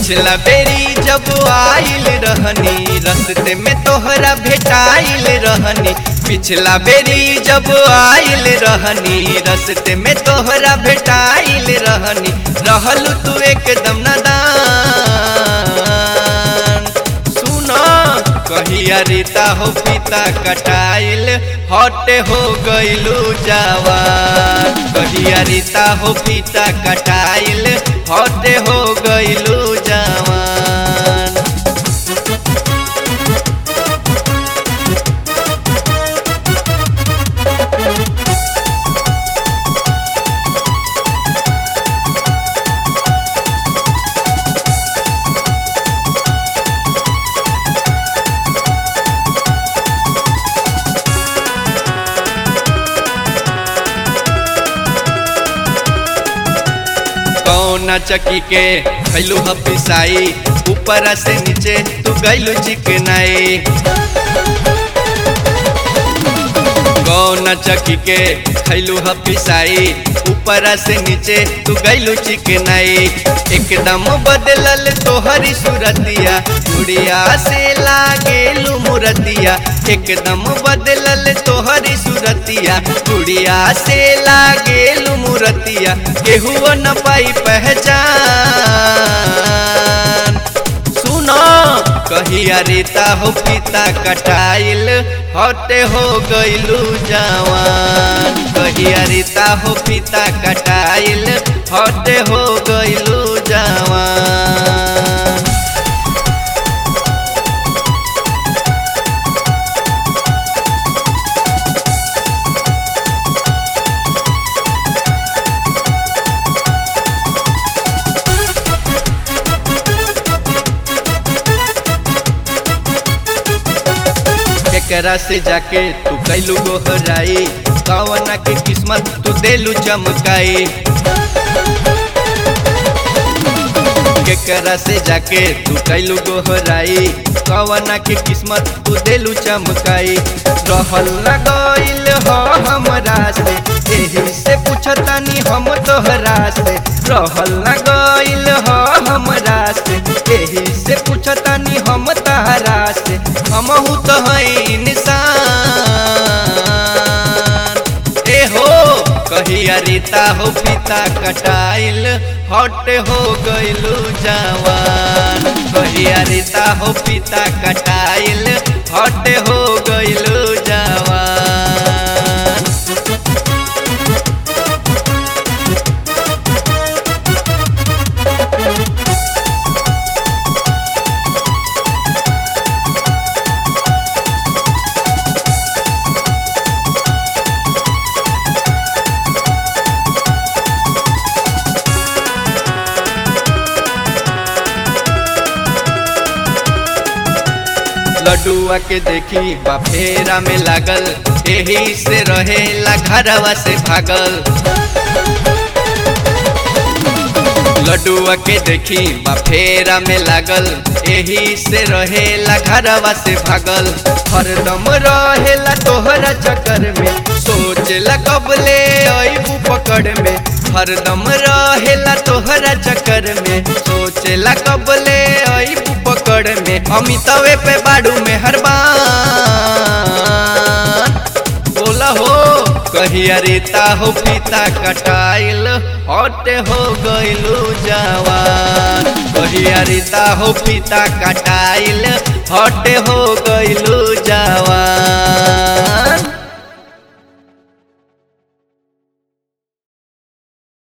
पिछला बेरी जब आइल रहनी रस्ते में तोहरा भेटाइल रहनी पिछला बेरी जब आइल रहनी रस्ते में तोहरा भेटाइल रहनी रहल तू एकदम नदान सुना कहिया रीता हो पिता कटाइल हटे हो गइलू जवान कहिया रीता हो पिता कटाइल हटे हो गइलू जवान कौना चकी के खैलू ह पिसाई ऊपर से नीचे तू गैलू चिकनाई कौना चकी के खैलू ह पिसाई ऊपर से नीचे तू गैलू चिकनाई एकदम बदलल तोहरी सूरतिया गुड़िया से लागेलू मुरतिया एकदम बदलल तोहरी सूरतिया गुड़िया से लागेलू मुरतिया केहू न पाई पहचान सुनो कहिया रीता हो पिता कटाइल हटे हो गइलू जवान कहिया रीता हो पिता कटाइल हटे हो गइलू जवान केकरा से जाके तू कैलू गोहराई कवना के किस्मत तू देलू चमकाई केकरा से जाके तू कैलू गोहराई कवना के किस्मत तू देलू चमकाई रहल न गइल हो हमरा से एही से पूछतानी हम तोहरा से रहल न गइल हो हमरा से एही से पूछतानी हम तहरा से हमहू तो है इंसान ए हो कहिया रीता हो पिता कटाइल हट हो गइलू जवान कहिया रीता हो पिता कटाइल हट हो गइलू जवान लड्डुआ के देखी बाफेरा में लागल एही से रहेला घरवा से भागल लड्डुआ के देखी बाफेरा में लागल एही से रहेला घरवा से भागल हरदम रहेला तोहरा चक्कर में सोचला कबले अबू पकड़ में हरदम रहेला तोहरा चक्कर में सोचला कबले अबू पकड़ में अमितवे पे बाड़ू में हरबान बोला हो कहिया रीता हो पिता कटाइल हटे हो गइलू जवान कहिया रीता हो पिता कटाइल हटे हो गइलू जवान